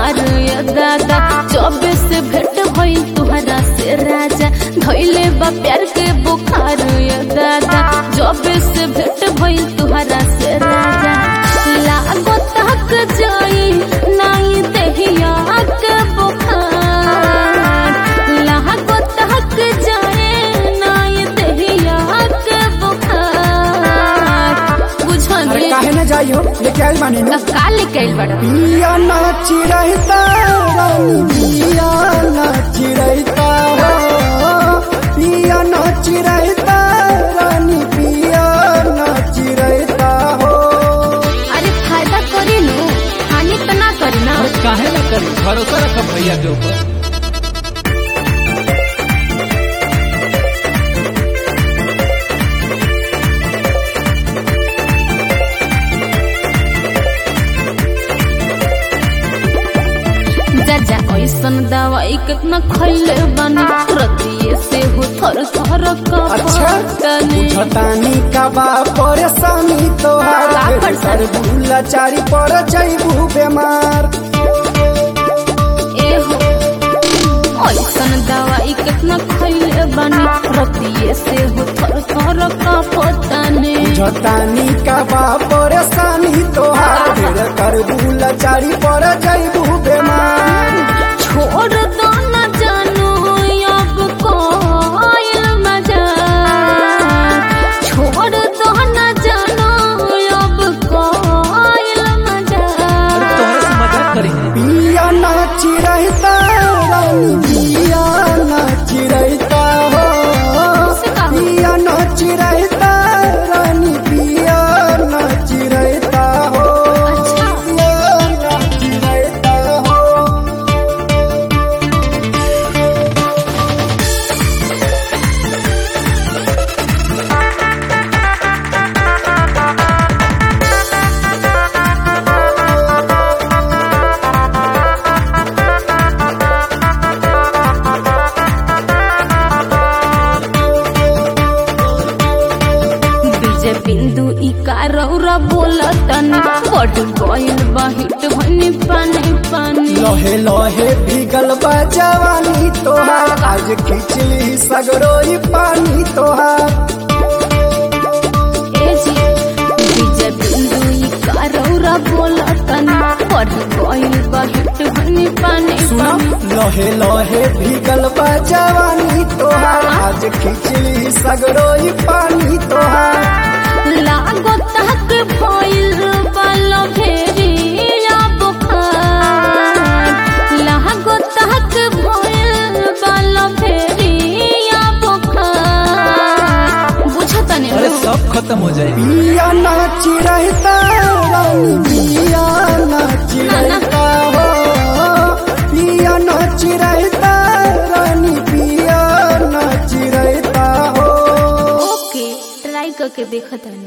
बुखार या दादा जब से भेंट भइल तुहरा से राजा धइले बा प्यार के बुखार या दादा जब से भेंट भइल तुहरा से राजा लागो तक जाई नहीं देहिया के बुखार लागो तक जाए नहीं देहिया के बुखार अरे बुझने काहे न जाइयो लेके आइल बानी नु का लेके आइल बड़ा पिया नाची रहता रानी पिया नाची रहता हो पिया नाची रहता रानी पिया नाची रहता हो अरे फायदा करी नु हानि तो ना करी ना अरे काहे ना करी भरोसा रखब भैया के ऊपर जा जा ऐसन दवाई कितना खैले बानी रतिये से हो थर थर का अच्छा तने बुझतानी का बा परेशानी तोहार का फिर परेशानी? सर भूला चारी पर जैबू बीमार ए हो ऐसन दवाई कितना खैले बानी रतिये से हो थर थर का पतने बुझतानी का बा परेशानी तोहार फिर कर भूला चारी पर जैबू बीमार छोड़ दो न जानू अब कोई मजा छोड़ दो न जानू अब कोई मजा अरे तोहरे से मजाक करी पिया नाची रहता रानी पिया नाची रहता हो से का हो? पिया नाची रहता रानी पिया नाची रहता हो अच्छा। पिया नाची रहता हो डीजे बिंदु ई कारौरा बोलतन बड गइल बा हिट भनी पानी पानी लहे लहे भीगल बा जवानी तोहार आज खिचली सगरोई पानी तोहार ए जी डीजे बिंदु ई कारौरा बोलतन बड गइल बा हिट भनी पानी सुना पानी लहे लहे भीगल बा जवानी तोहार आज खिचली सगरोई पानी तोहार लागो तक भइल बाल भेरिया बुखार लागो तक भइल बाल भेरिया बुखार बुझतने अरे सब खत्म हो जाएगी पिया नाची रहता रानी पिया नाची ना, ना। रहता हो पिया नाची रहता रानी पिया नाची रहता हो ओके ट्राई करके देखत हनी